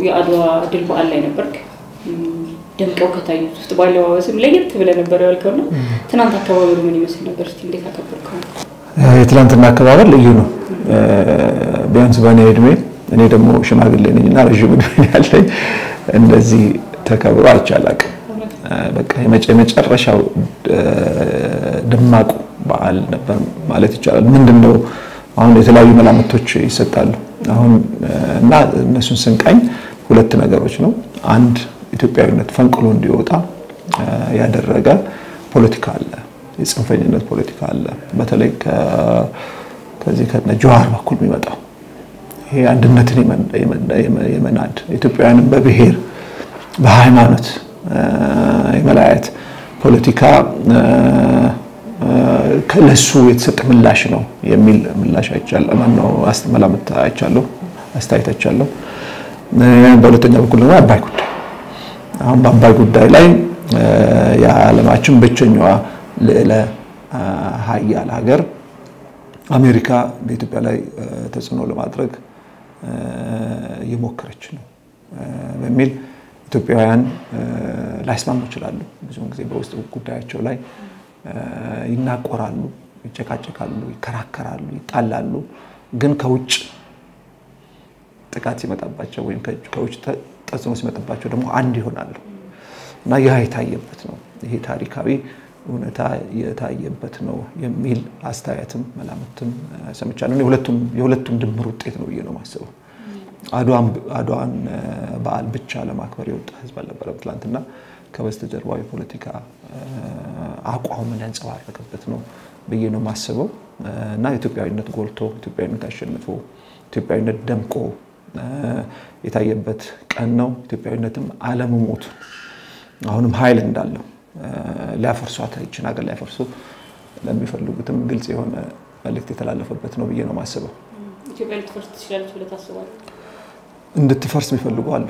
የአድዋ ድል በዓል ላይ ነበርክ። ደምቀው ከታዩት ውስጥ በአለባበስም ለየት ብለህ ነበር ያልከውና ትናንት አካባበሩ ምን ይመስል ነበር? እስኪ እንዴት አከበርከው? የትላንትና አከባበር ልዩ ነው። ቢያንስ በእኔ እድሜ እኔ ደግሞ ሽማግሌ ነኝ እና ረዥም እድሜ ያለኝ እንደዚህ ተከብሮ አይቻላቅም። በቃ የመጨረሻው ደማቁ በዓል ነበር ማለት ይቻላል። ምንድን ነው አሁን የተለያዩ መላምቶች ይሰጣሉ። አሁን እና እነሱን ስንቃኝ ሁለት ነገሮች ነው። አንድ ኢትዮጵያዊነት ፈንቅሎ እንዲወጣ ያደረገ ፖለቲካ አለ፣ የጽንፈኝነት ፖለቲካ አለ። በተለይ ከዚህ ከነ ጀዋር በኩል የሚመጣው ይሄ አንድነትን የመናድ ኢትዮጵያውያንን በብሔር በሃይማኖት የመለያየት ፖለቲካ ለሱ የተሰጠ ምላሽ ነው የሚል ምላሽ አይቻለሁ። ማነው መላምት አይቻለሁ፣ አስተያየት አይቻለሁ። በሁለተኛ በኩል ደግሞ አባይ ጉዳይ አሁን በአባይ ጉዳይ ላይ የዓለማችን ብቸኛዋ ልዕለ ሀያል ሀገር አሜሪካ በኢትዮጵያ ላይ ተጽዕኖ ለማድረግ እየሞከረች ነው በሚል ኢትዮጵያውያን ላይስማሙ ይችላሉ። ብዙውን ጊዜ በውስጥ ጉዳያቸው ላይ ይናቆራሉ፣ ይጨቃጨቃሉ፣ ይከራከራሉ፣ ይጣላሉ። ግን ከውጭ ጥቃት ሲመጣባቸው ወይም ከውጭ ተጽዕኖ ሲመጣባቸው ደግሞ አንድ ይሆናሉ እና ይህ የታየበት ነው። ይሄ ታሪካዊ እውነታ የታየበት ነው የሚል አስተያየትም መላምትም ሰምቻለሁ። የሁለቱም ድምር ውጤት ነው ብዬ ነው የማስበው። አድዋን በዓል ብቻ ለማክበር የወጣ ህዝብ አልነበረም ትላንትና። ከበስተጀርባው የፖለቲካ አቋምን ያንጸባረቀበት ነው ብዬ ነው የማስበው እና ኢትዮጵያዊነት ጎልቶ ኢትዮጵያዊነት አሸንፎ ኢትዮጵያዊነት ደምቆ የታየበት ቀን ነው። ኢትዮጵያዊነትም አለመሞቱ አሁንም ኃይል እንዳለው ሊያፈርሷት ይችን ሀገር ሊያፈርሱ ለሚፈልጉትም ግልጽ የሆነ መልእክት የተላለፈበት ነው ብዬ ነው የማስበው። ኢትዮጵያ ልትፈርስ ትችላለች ብለህ ታስባለህ? እንድትፈርስ የሚፈልጉ አሉ።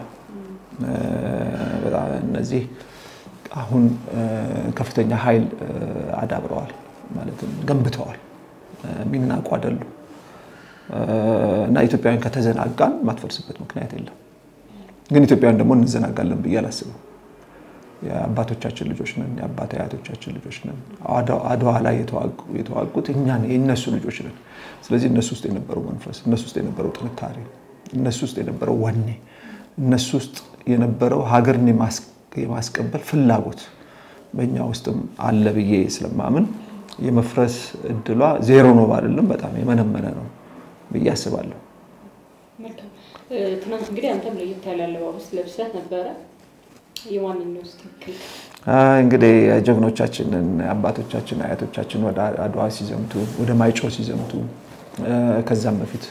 እነዚህ አሁን ከፍተኛ ኃይል አዳብረዋል ማለትም ገንብተዋል። የሚናቁ አይደሉ እና ኢትዮጵያውያን ከተዘናጋን ማትፈርስበት ምክንያት የለም። ግን ኢትዮጵያውያን ደግሞ እንዘናጋለን ብዬ አላስብም። የአባቶቻችን ልጆች ነን፣ የአባት አያቶቻችን ልጆች ነን። አድዋ ላይ የተዋጉት እኛ የእነሱ ልጆች ነን። ስለዚህ እነሱ ውስጥ የነበረው መንፈስ፣ እነሱ ውስጥ የነበረው ጥንካሬ፣ እነሱ ውስጥ የነበረው ወኔ፣ እነሱ ውስጥ የነበረው ሀገርን የማስቀበል ፍላጎት በእኛ ውስጥም አለ ብዬ ስለማምን የመፍረስ እድሏ ዜሮ ነው አይደለም፣ በጣም የመነመነ ነው ብዬ አስባለሁ። ትናንት እንግዲህ አንተም ለየት ያለ አለባበስ ለብሰህ ነበረ። የማንን ነው ስትክል? እንግዲህ ጀግኖቻችንን አባቶቻችን አያቶቻችን ወደ አድዋ ሲዘምቱ ወደ ማይጮ ሲዘምቱ ከዛም በፊት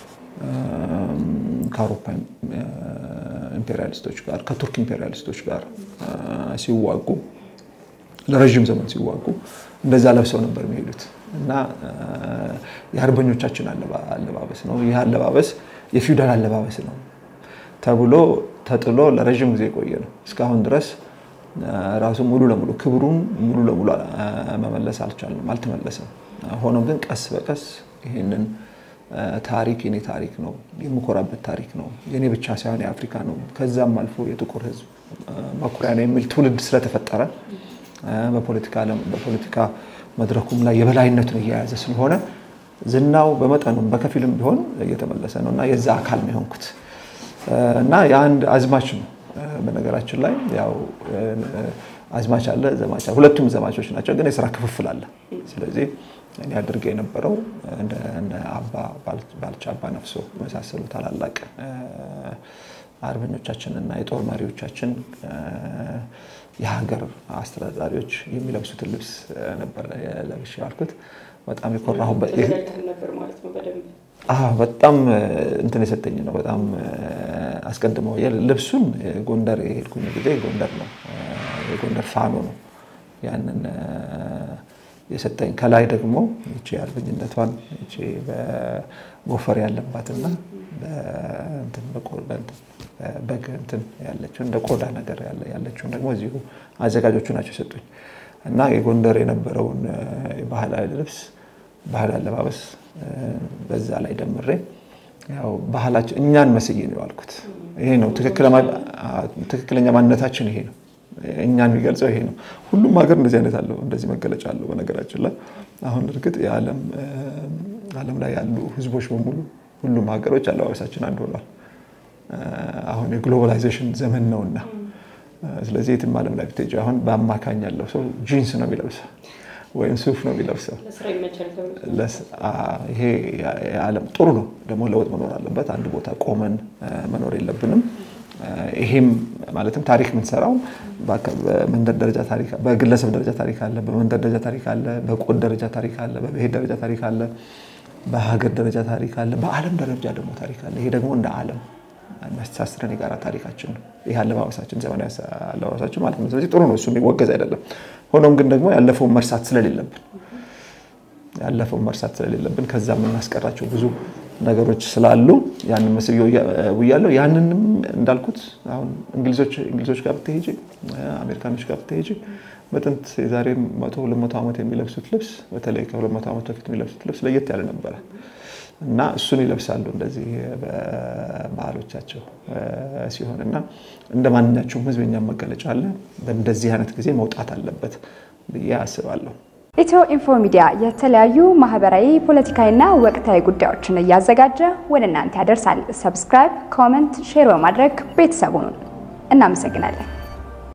ከአውሮፓ ኢምፔሪያሊስቶች ጋር ከቱርክ ኢምፔሪያሊስቶች ጋር ሲዋጉ ለረዥም ዘመን ሲዋጉ እንደዛ ለብሰው ነበር የሚሄዱት እና የአርበኞቻችን አለባበስ ነው። ይህ አለባበስ የፊውዳል አለባበስ ነው ተብሎ ተጥሎ ለረዥም ጊዜ የቆየ ነው። እስካሁን ድረስ ራሱ ሙሉ ለሙሉ ክብሩን ሙሉ ለሙሉ መመለስ አልቻልንም፣ አልተመለሰም። ሆኖም ግን ቀስ በቀስ ይህንን ታሪክ የኔ ታሪክ ነው፣ የምኮራበት ታሪክ ነው፣ የኔ ብቻ ሳይሆን የአፍሪካ ነው፣ ከዛም አልፎ የጥቁር ሕዝብ መኩሪያ ነው የሚል ትውልድ ስለተፈጠረ በፖለቲካ መድረኩም ላይ የበላይነቱን እየያዘ ስለሆነ ዝናው በመጠኑም በከፊልም ቢሆን እየተመለሰ ነው እና የዛ አካል ነው የሆንኩት እና የአንድ አዝማች ነው። በነገራችን ላይ ያው አዝማች አለ፣ ዘማች አለ። ሁለቱም ዘማቾች ናቸው፣ ግን የስራ ክፍፍል አለ። ስለዚህ እኔ አድርገ የነበረው እንደ አባ ባልቻ፣ አባ ነፍሶ የመሳሰሉ ታላላቅ አርበኞቻችን እና የጦር መሪዎቻችን የሀገር አስተዳዳሪዎች የሚለብሱትን ልብስ ነበር ለብሼ ያልኩት። በጣም የኮራሁበት ነበር ማለት ነው በደንብ በጣም እንትን የሰጠኝ ነው። በጣም አስቀድመው ልብሱን ጎንደር የሄድኩኝ ጊዜ ጎንደር ነው የጎንደር ፋኖ ነው ያንን የሰጠኝ። ከላይ ደግሞ ይቺ አርበኝነቷን ይቺ በጎፈር ያለባትና በግ እንትን ያለችው እንደ ቆዳ ነገር ያለችውን ደግሞ እዚሁ አዘጋጆቹ ናቸው የሰጡኝ እና የጎንደር የነበረውን ባህላዊ ልብስ ባህላዊ አለባበስ በዛ ላይ ደምሬ ያው ባህላችን እኛን መስዬ ነው ያልኩት። ይሄ ነው ትክክለኛ ማንነታችን፣ ይሄ ነው እኛን የሚገልጸው ይሄ ነው። ሁሉም ሀገር እንደዚህ አይነት አለው፣ እንደዚህ መገለጫ አለው። በነገራችን ላይ አሁን እርግጥ ዓለም ላይ ያሉ ህዝቦች በሙሉ ሁሉም ሀገሮች አለባበሳችን አንድ ሆኗል። አሁን የግሎባላይዜሽን ዘመን ነውና ስለዚህ የትም ዓለም ላይ ብትሄጂ አሁን በአማካኝ ያለው ሰው ጂንስ ነው የሚለብሰው ወይም ሱፍ ነው የሚለብሰው። ይሄ የዓለም ጥሩ ነው ደግሞ ለውጥ መኖር አለበት። አንድ ቦታ ቆመን መኖር የለብንም። ይሄም ማለትም ታሪክ የምንሰራው በመንደር ደረጃ ታሪክ፣ በግለሰብ ደረጃ ታሪክ አለ፣ በመንደር ደረጃ ታሪክ አለ፣ በቆድ ደረጃ ታሪክ አለ፣ በብሔር ደረጃ ታሪክ አለ፣ በሀገር ደረጃ ታሪክ አለ፣ በዓለም ደረጃ ደግሞ ታሪክ አለ። ይሄ ደግሞ እንደ ዓለም የሚያስተሳስረን የጋራ ታሪካችን ነው። ይህ አለባበሳችን ዘመናዊ አለባበሳችን ማለት ነው። ስለዚህ ጥሩ ነው፣ እሱ የሚወገዝ አይደለም። ሆኖም ግን ደግሞ ያለፈውን መርሳት ስለሌለብን ያለፈውን መርሳት ስለሌለብን ከዛ የምናስቀራቸው ብዙ ነገሮች ስላሉ ያንን መስዬ ውያለሁ። ያንንም እንዳልኩት አሁን እንግሊዞች ጋር ብትሄጂ፣ አሜሪካኖች ጋር ብትሄጂ በጥንት የዛሬ መቶ ሁለት መቶ ዓመት የሚለብሱት ልብስ በተለይ ከሁለት መቶ ዓመት በፊት የሚለብሱት ልብስ ለየት ያለ ነበረ እና እሱን ይለብሳሉ እንደዚህ በባህሎቻቸው ሲሆን እና እንደ ማንኛቸውም ሕዝብ የእኛም መገለጫ አለ። በእንደዚህ አይነት ጊዜ መውጣት አለበት ብዬ አስባለሁ። ኢትዮ ኢንፎ ሚዲያ የተለያዩ ማህበራዊ፣ ፖለቲካዊና ወቅታዊ ጉዳዮችን እያዘጋጀ ወደ እናንተ ያደርሳል። ሰብስክራይብ፣ ኮመንት፣ ሼር በማድረግ ቤተሰቡን እናመሰግናለን።